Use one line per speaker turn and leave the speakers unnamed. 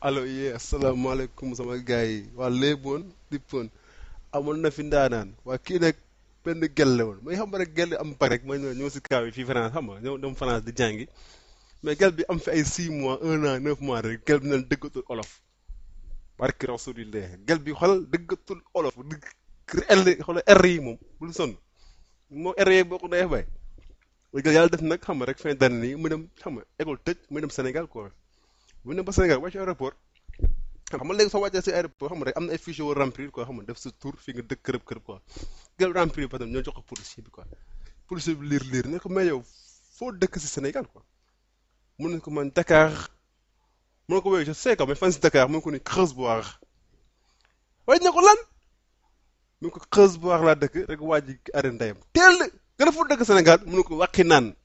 allo yee asalaamaaleykum sama gars yi waa léeboon dippoon amoon na fi ndaanaan waa kii nag benn gel la woon may xam nga rek gel am pare rek ma ñëw ñëw si kaw yi fii France xam nga ñëw dem France di jàngi mais gel bi am fi ay 6 mois 1 an 9 mois rek gel bi naan dëggatul olof barki rasulillah gel bi xoolal dëggatul olof dëgg R xoolal R yi moom bul sonn moo R yi boo ko dee bay léegi yàlla def nag xam nga rek fin d'année nii mu dem xam nga école tëj mu dem Sénégal quoi bu ñu dem ba Sénégal wàcc aéroport xam nga léegi soo wàccee si aéroport xam nga rek am na ay fichier yoo remplir quoi xam nga def sa tour fi nga dëkk kërëb kërëb quoi gel remplir ba tam ñoo jox ko policier bi quoi policier bi liir liir ne ko mais yow foo dëkk si Sénégal quoi mun na ko man Dakar mun na ko wéy je sais quoi mais fan si Dakar mun ko ni Creusoir waaye ne ko lan mun ko Creusoir laa dëkk rek waa ji arrêté ndeyam teel nga ne foo dëkk Sénégal mun na ko wàqi naan